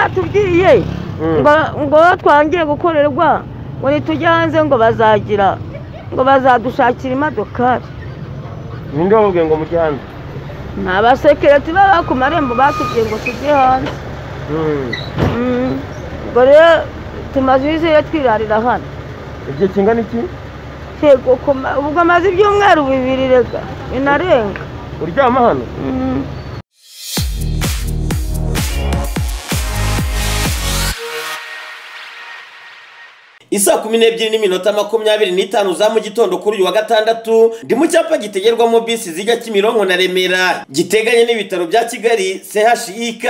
batubwiye ngo ngo twangiye gukorerwa ngo nitujya hanze ngo bazagira ngo bazadushakira imodokari ninde wababwiye ngo mujye hanze ni abasekireti baba ku marembo batubwiye ngo tujye hanze Mm. Mm. ubwo rero tumaze izihe twirarira hano igihe kingana iki yego koma- ubwo amaze ibyumweru bibiri rega binarenga uryama hano Mm. isaa kumi n'ebyiri n'iminota makumyabiri n'itanu za mu gitondo kuri uyu wa gatandatu ndi mu cyapa gitegerwamo bisi zijya kimironko na remera giteganye n'ibitaro bya kigali chik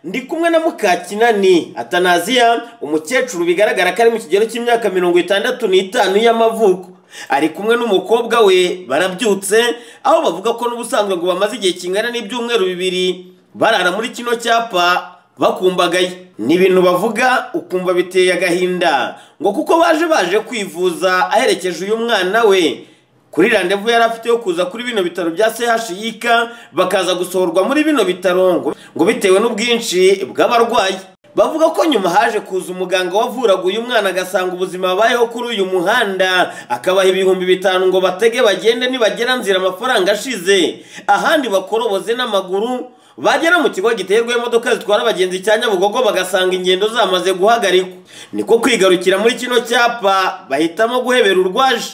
ndi kumwe na mukakinani atanaziya umukecuru bigaragara ko ari mu kigero cy'imyaka mirongo itandatu n'itanu y'amavuko ari kumwe n'umukobwa we barabyutse aho bavuga ko n'ubusanzwe ngo bamaze igihe kingana n'ibyumweru bibiri barara muri kino cyapa bakumbagaye ni ibintu bavuga ukumva biteye agahinda ngo kuko baje baje kwivuza aherekeje uyu mwana we kuri randevu yari afite yo kuza kuri bino bitaro bya chik bakaza gusohorwa muri bino bitaro ngo- ngo bitewe n'ubwinshi bw'abarwayi bavuga ko nyuma haje kuza umuganga wavuraga uyu mwana agasanga ubuzima babayeho kuri uyu muhanda akabaha ibihumbi bitanu ngo batege bagende nibagera nzira amafaranga ashize ahandi bakoroboze n'amaguru bagera mu kigo giterwa imodoka zitwara abagenzi cya nyabugogo bagasanga ingendo zamaze guhagarikwa niko kwigarukira muri kino cyapa bahitamo guhebera urwaje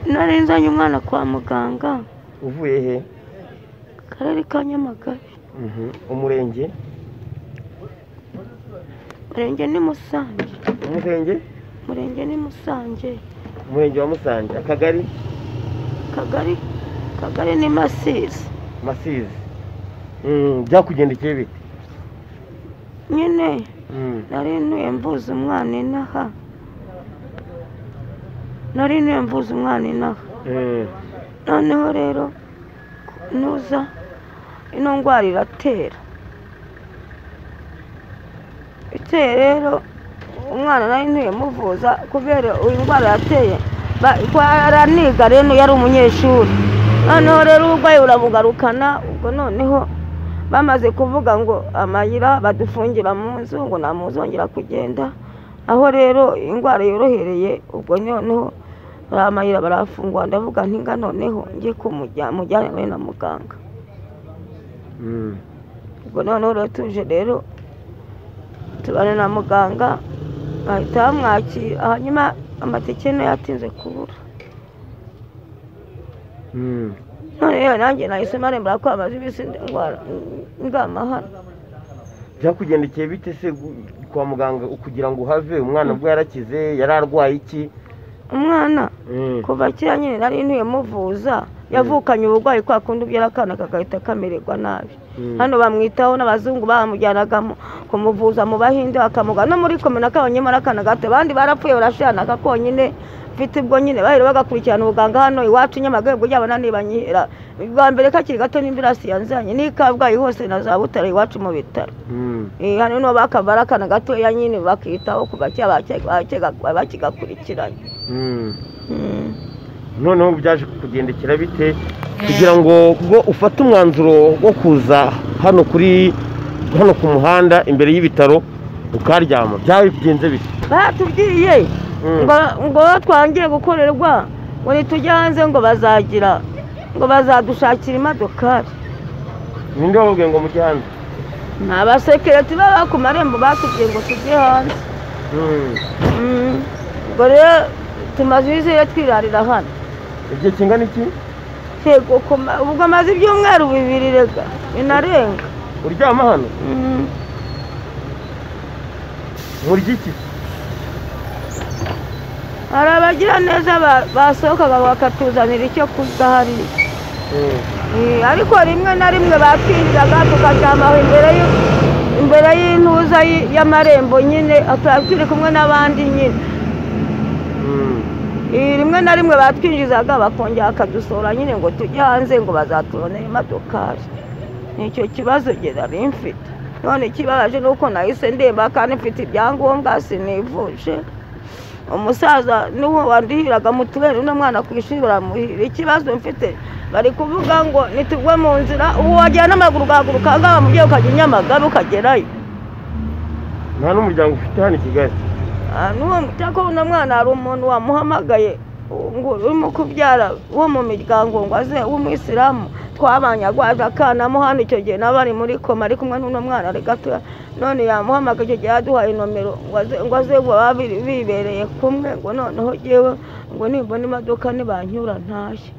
nari nzanye umwana kwa muganga uvuye he akarere ka nyamagabe Mhm. umurenge umurenge ni musange umurenge umurenge ni musange umurenge wa musange akagari kagari kagari ni masizi masizi Mm, byakugendekeye bite nyine Mm. nari ntuye mvuza umwana inaha nari ntuye mvuza umwana inaha Mm. noneho rero nuza ino ndwara iratera iteye rero umwana nari ntuye muvuza kubera uyu ndwara yateye ba- ko araniga rero yari umunyeshuri noneho rero uburwayi buramugarukana ubwo noneho bamaze kuvuga ngo amayira badufungira mu nzu ngo nta muntu uzongera kugenda aho rero indwara yorohereye ubwo noneho bariya amayira barafungwa ndavuga ntinga noneho njye kumujyana nawe na muganga Mm. ubwo noneho rero tuje rero tubana na muganga bahita bamwakira hanyuma amatike nayo yatinze kubura Mm. none yewe nanjye nahise marembera ko amaze iminsi ndwara ngama hano byakugendekeye bite se gu- kwa muganga kugira ngo uhave umwana bwo yarakize yari arwaye iki umwana Mm. kuva kera nyine nari ntuye muvuza yavukanye uburwayi kwa kundi ubyara akana kagahita kamererwa nabi Mm. hano bamwitaho n'abazungu bamujyanaga mu- kumuvuza mu bahinde bakamuga no muri komina kabanyemara akana gato abandi barapfuye barashiranaga konyine mfite ubwo nyine bahera bagakurikirana ubuganga hano iwacu i nyamagabe ubwo ryabona nibanyihera ubwa mbere kakiri gato n'imbirasi yanzanye n'i kabgayi hose na za butare iwacu mu bitaro Mm. Eh, hano niho bakavara akana gatoya nyine bakitaho kuva kera bake- bake- bakigakurikiranye Mm. Mm. noneho byaje kugendekera bite kugira ngo ubwo ufate umwanzuro wo kuza hano kuri hano ku muhanda imbere y'ibitaro ukaryama byagenze bite batubwiye Mm. ngo ngo twangiye gukorerwa ngo nitujya hanze ngo bazagira ngo bazadushakira imodokari ninde wababwiye ngo mujye hanze ni abasekireti baba ku marembo batubwiye ngo tujye hanze Mm. Mm. ubwo rero tumaze izihe twirarira hano igihe kingana iki yego koma- ubwo amaze ibyumweru bibiri rega binarenga uryama hano Mm. murya iki hari abagiraneza ba- basohokaga bakatuzanira icyo kurya hariya Mm. Eh, ariko rimwe na rimwe batwinjiraga tukaryamaho imbere y'u- imbere y'intuza y- y'amarembo nyine ata- turi kumwe n'abandi nyine Mm. Eh, rimwe na rimwe batwinjizaga bakongera bakadusohora nyine ngo tujye hanze ngo bazatubonere imodokari nicyo kibazo nge nari mfite none ikibabaje ni uko nahise ndemba kandi mfite ibyangombwa sinivuje umusaza niwo wandihiraga mituweli n'umwana ku ishuri baramuhira ikibazo mfite bari kuvuga ngo nitugwe mu nzira ubu wagera n'amaguru ugahaguruka ahangaha mubyeyi ukajya i nyamagabe ukagerayo nta n'umuryango ufite hano i kigali Ah, n'uwo utabona mwana hari umuntu wamuhamagaye ngo urimo kubyara wo mu miryango ngo aze w'umwisilamu twabanye agwaje akanamo hano icyo gihe naba ari muri koma ari kumwe n'uno mwana ari gatoya none yamuhamagaye icyo gihe yaduhaye nomero ngo aze- ngo aze ngo babe biri- bibereye kumwe ngo noneho yewe ngo nimbona imodoka nibanyura ntashye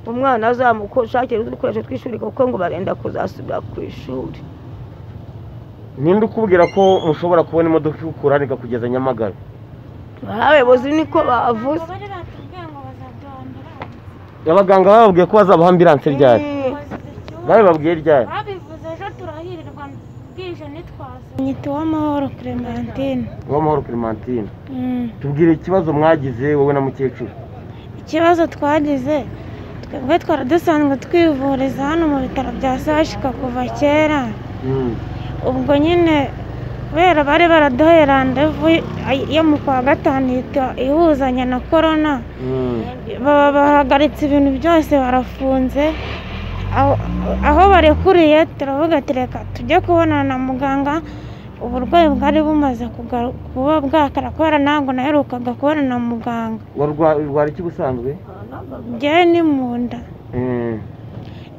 umwana azamushakira udukoresho tw'ishuri kuko ngo barenda kuzasubira ku ishuri ninde ukubwira ko mushobora kubona imodoka ikukura ikakugeza nyamagabe abayobozi niko bavuze bari batubwiye ngo bazaduhambira abaganga bababwiye ko bazaba ambiranse ryari Eh, babibabwiye ryari babivuze ejo turahirirwa bwije nitwaza nyita uwamahoro clementine uwamahoro clementine tubwire ikibazo mwagize wowe na mukecuru ikibazo twagize twebwe twari dusanzwe twivuriza hano mu bitaro bya sashika kuva kera Mm. ubwo nyine kubera bari baraduhaye randevu yo mu kwa gatanu ihita ihuzanya na korona Mm. baba bahagaritse ibintu byose barafunze aho aho barekuriye turavuga ati reka tujye kubonana na muganga uburwayi bwari bumaze kugaru- kuba bwakara kubera ntabwo naherukaga kubona na muganga warwa- urwara iki busanzwe njyewe ni mu nda Mm.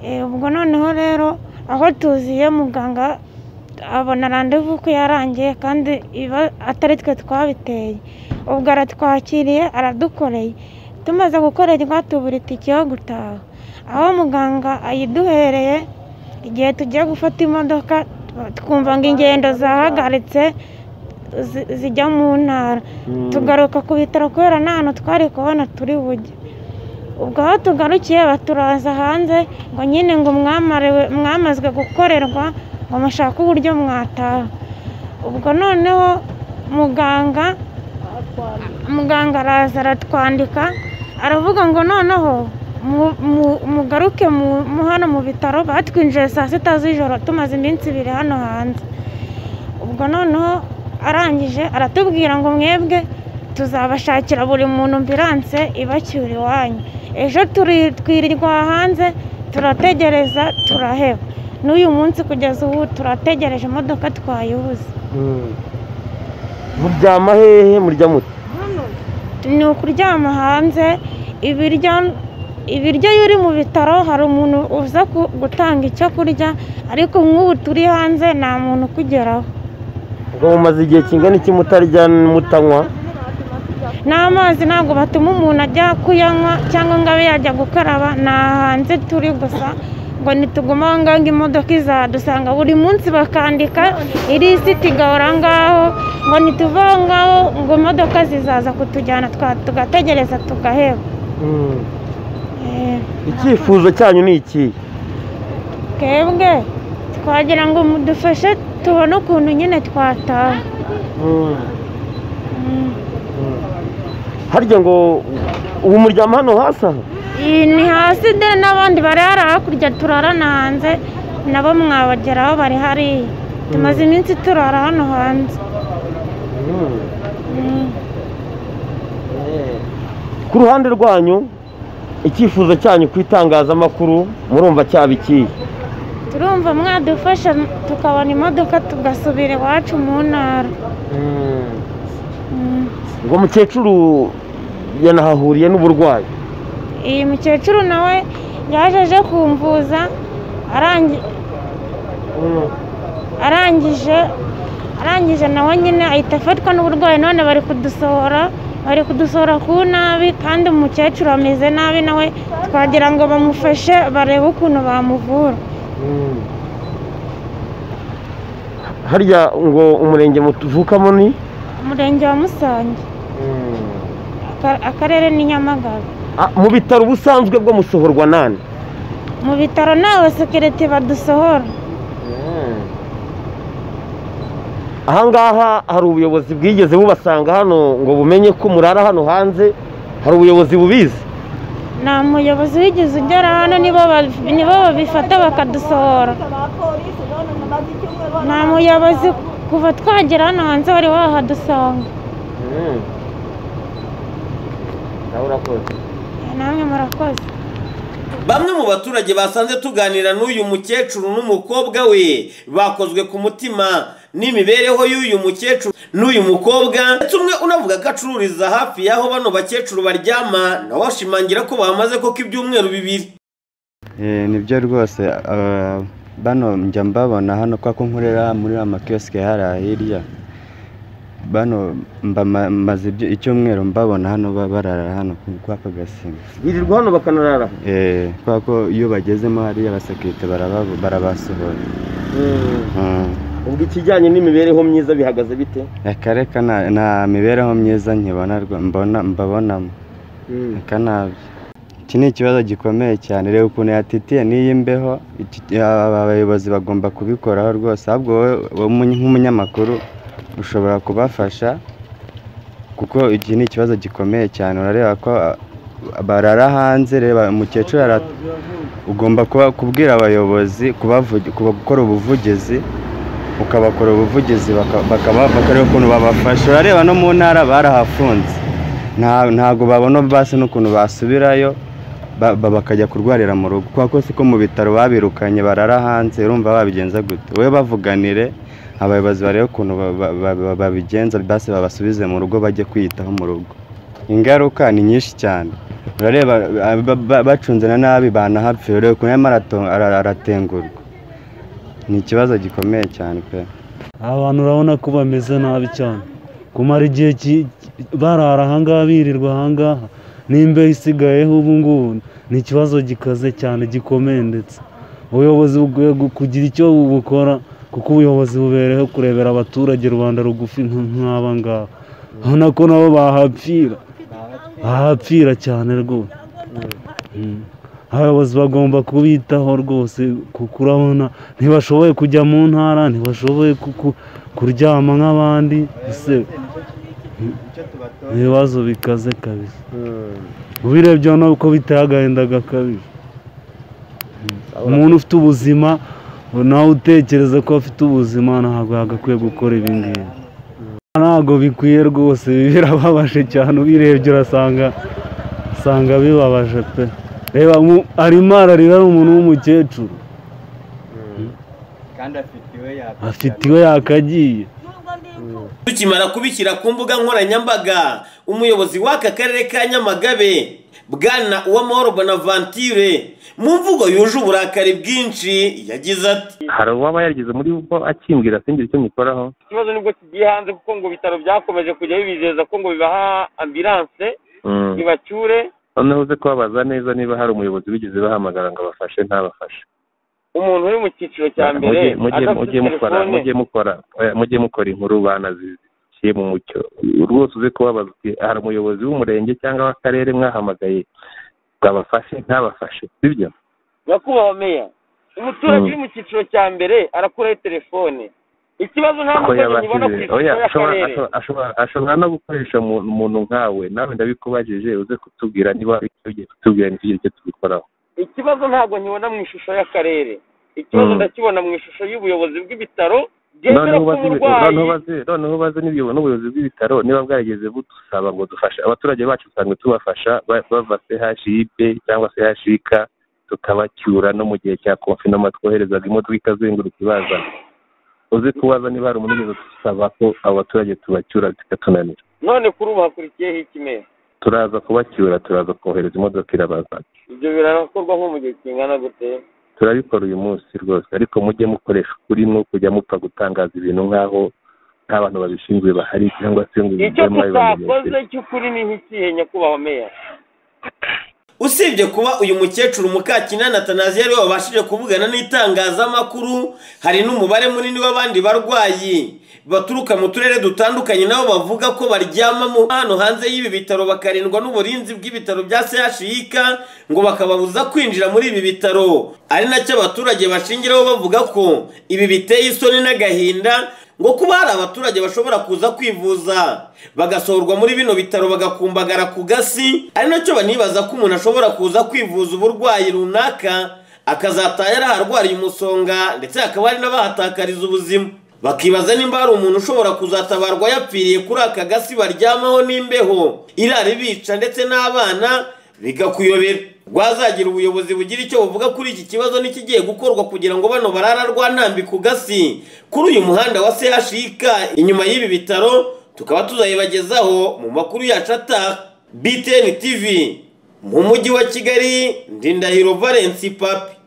Eh, ubwo noneho rero aho tuziye muganga abona randevu ko yarangiye kandi iba atari twe twabiteye ubwo aratwakiriye aradukoreye tumaze gukorerwa tubura itike yo gutaha aho muganga ayiduhereye igihe tugiye gufata imodoka twumva ngo ingendo zahagaritse zi- zijya mu ntara Mm. tugaruka ku bitaro kubera nta hantu twari kubona turi bujye ubwo aho tugarukiye baturaza hanze ngo nyine ngo mwamariwe mwamazwe gukorerwa ngo mushake uburyo mwataha ubwo noneho muganga muganga araza aratwandika aravuga ngo noneho mu- mu- mugaruke mu- mu hano mu bitaro batwinjiye saa sita z'ijoro tumaze iminsi ibiri hano hanze ubwo noneho arangije aratubwira ngo mwebwe tuzabashakira buri muntu ambiranse ibacyura iwanyu ejo turi- twirirwa hanze turategereza turaheba n'uyu munsi kugeza ubu turategereje imodoka twayibuze Mm. muryama hehe murya mute hano ni ukuryama hanze ibiryo ibiryo iyo uri mu bitaro hari umuntu uza ku- gutanga icyo kurya ariko nk'ubu turi hanze nta muntu ukugeraho ubwo mumaze igihe kingana iki mutarya mutanywa n'amazi ntabwo batuma umuntu ajya kuyanywa cyangwa ngo abe yajya gukaraba ni hanze turi gusa ngo nituguma aho ngaho ngo imodoka izadusanga buri munsi bakandika irisiti igahora aho ngaho ngo nituve aho ngaho ngo imodoka zizaza kutujyana twa- tugategereza tugaheba Mm. Eh. icyifuzo cyanyu ni ikihe twebwe twagira ngo mudufashe tubone ukuntu nyine twataha Mm. Mm. harya ngo ubu muryama hano hasi aha Iyi ni hasi de n'abandi barara hakurya turarana hanze nabo mwabageraho bari hariya tumaze iminsi turara hano hanze Mm. ku ruhande rwanyu icyifuzo cyanyu ku itangazamakuru murumva cyaba ikihe turumva mwadufasha tukabona imodoka tugasubira iwacu mu ntara Mm. ngo mukecuru yanahahuriye n'uburwayi iyi mukecuru nawe yaje aje kumvuza arangi arangije arangije nawe nyine ahita afatwa n'uburwayi none bari kudusohora bari kudusohora ku nabi kandi umukecuru ameze nabi nawe twagira ngo bamufashe barebe ukuntu bamuvura harya ngo umurenge mutuvukamo ni umurenge wa musange aka- akarere ni nyamagabe Ah, mu bitaro ubusanzwe bwo musohorwa nani mu bitaro ntawe sekirite badusohora ahangaha hari ubuyobozi bwigeze bubasanga hano ngo bumenye ko murara hano hanze hari ubuyobozi bubizi nta muyobozi wigeze ugera hano nibo ba- nibo babifata bakadusohora nta muyobozi kuva twagera hano hanze wari wahadusanga nawe urakoze namwe murakoze bamwe mu baturage basanze tuganira n'uyu mukecuru n'umukobwa we bakozwe ku mutima n'imibereho y'uyu mukecuru n'uyu mukobwa ndetse umwe unavuga ko acururiza hafi y'aho bano bakecuru baryama nawe ashimangira ko bamaze koko ibyumweru bibiri Eh, nibyo rwose ah, bano njya mbabona hano kwa ko nkorera muri amakiyosike hariya hirya bano mba- ma- maze ibyo- icyumweru mbabona hano ba- barara hano ku- kwa ko gasimba birirwa hano bakanarara Eh, kwa ko iyo bagezemo hariya abasekirite baraba- barabasohora Mm. ubwo ikijyanye n'imibereho myiza bihagaze bite akareka nta- nta mibereho myiza nkibona rwa- mbona- mbabonamo nabi iki ni ikibazo gikomeye cyane reba ukuntu yatitiye n'iyi mbeho iki- aba abayobozi bagomba kubikoraho rwose ahubwo wowe wowe umunye- nk'umunyamakuru ushobora kubafasha kuko iki ni ikibazo gikomeye cyane urareba ko a- barara hanze reba umukecuru ara- ugomba kuba kubwira abayobozi kubavugi- kuba- gukora ubuvugizi ukabakora ubuvugizi baka- bakaba bakareba ukuntu babafasha urareba no mu ntara barahafunze nta- ntabwo babona basi n'ukuntu basubirayo ba- ba- bakajya kurwarira mu rugo kuko si ko mu bitaro babirukanye barara hanze urumva babigenza gute wowe bavuganire abayobozi barebe ukuntu ba- ba- ba- babigenza basi babasubize mu rugo bajye kwiyitaho mu rugo ingaruka ni nyinshi cyane urareba ba- ba- ba- bacunze na nabi banahapfira ureba ukuntu arimo arato- ara- aratengurwa ni ikibazo gikomeye cyane pe abantu urabona ko bameze nabi cyane kumara igihe ki- barara ahangaha birirwa ahangaha n'imbeho isigayeho ubu ngubu ni ikibazo gikaze cyane gikomeye ndetse ubuyobozi bukwiye gu- kugira icyo bukora kuko ubuyobozi bubereho kurebera abaturage rubanda rugufi nk- nk'aba ngaba urabona ko nabo bahapfira bahapfira cyane rwose Mm. abayobozi bagomba kubitaho rwose kuko urabona ntibashoboye kujya mu ntara ntibashoboye ku- ku- kuryama nk'abandi ese ibibazo bikaze kabisa ubirebye urabona ko biteye agahinda gakabije umuntu ufite ubuzima nawe utekereza ko afite ubuzima ntabwo yagakwiye gukora ibi ngibi ntabwo bikwiye rwose ibi birababaje cyane ubirebye urasanga usanga bibabaje pe reba mu- arimo ararira ari umuntu w'umukecuru afite iwe yakagiye Tukimara kubishyira ku mbuga nkoranyambaga umuyobozi w'aka karere ka Nyamagabe bwana Uwamahoro Bonaventure mu mvugo yuje uburakari bwinshi yagize ati hari uwaba yarigeze muri bo akimbwira singira icyo nyikoraho ikibazo nibwo kigiye hanze kuko ngo ibitaro byakomeje kujya bibizeza ko ngo bibaha ambilanse ntibacyure noneho uze kubabaza neza niba hari umuyobozi wigeze bahamagara ngo abafashe ntabafashe umuntu uri mu cyiciro cya mbere Mujye- mujye- adafite mujye mukora telefone mujye mukora oya, mujye mukora inkuru banaziciye mu mucyo rwose uze kubabaza uti hari umuyobozi w'umurenge cyangwa w'akarere mwahamagaye ngo abafashe ntabafashe sibyo nyakubahwa meya umuturage Mm. uri mu cyiciro cya mbere arakuraho telefone ikibazo nta ko mukozi nkibona ku yabashije oya cyiciro ashobora y'akarere ashobora- ashobora- ashobora no gukoresha umuntu umuntu nkawe nawe ndabikubajije uze kutubwira niba hari icyo ugiye kutubwira ntitugire icyo tubikoraho ikibazo ntabwo nkibona mu ishusho y'akarere ikibazo Mm. ndakibona mu ishusho y'ubuyobozi bw'ibitaro bwemera noneho ko ubaze umurwayi noneho ubaze noneho ubaze n'ibyo- n'ubuyobozi bw'ibitaro niba bwarigeze budusaba ngo dufashe abaturage bacu usanga tubafasha ba- bava chip cyangwa chik tukabacyura no mu gihe cya konfinoma twoherezaga imodoka ikazenguruka ibazana uze kubaza niba hari umuntu wigeze dusaba ko abo baturage tubacyura bikatunanira none kuri ubu hakurikiyeho ikimera turaza kubacyura turaza kohereza imodoka irabazana ibyo birakorwa nko mu gihe kingana gute turabikora uyu munsi rwose ariko mujye mukoresha ukuri mwo kujya mupfa gutangaza ibintu nk'aho nta bantu babishinzwe bahari cyangwa se ngo icyo mujye mwabibamenyesha. tutakoze cy'ukuri ni nk'ikihe nyakubahwa meya usibye kuba uyu mukecuru Mukakinana Atanazi yari wabashije kuvugana n'itangazamakuru hari n'umubare munini w'abandi barwayi baturuka mu turere dutandukanye nabo bavuga ko baryama mu hano hanze y'ibi bitaro bakarindwa n'uburinzi bw'ibitaro bya CHUK ngo bakababuza kwinjira muri ibi bitaro ari nacyo abaturage bashingiraho bavuga ko ibi biteye isoni n'agahinda ngo kuba hari abaturage bashobora kuza kwivuza bagasohorwa muri bino bitaro bagakumbagara ku gasi ari nacyo banibaza ko umuntu ashobora kuza kwivuza uburwayi runaka akazataha yaraharwariye umusonga ndetse hakaba hari n'abahatakariza ubuzima bakibaza nimba hari umuntu ushobora kuzatabarwa yapfiriye kuri aka gasi baryamaho n'imbeho irara ibica ndetse n'abana bikakuyobera rwazagira ubuyobozi bugira icyo buvuga kuri iki kibazo n'ikigiye gukorwa kugira ngo bano barara rwantambi ku gasi kuri uyu muhanda wa chik inyuma y'ibi bitaro tukaba tuzayibagezaho mu makuru yacu ataha btn tv mu mujyi wa kigali ndindahiro valence papi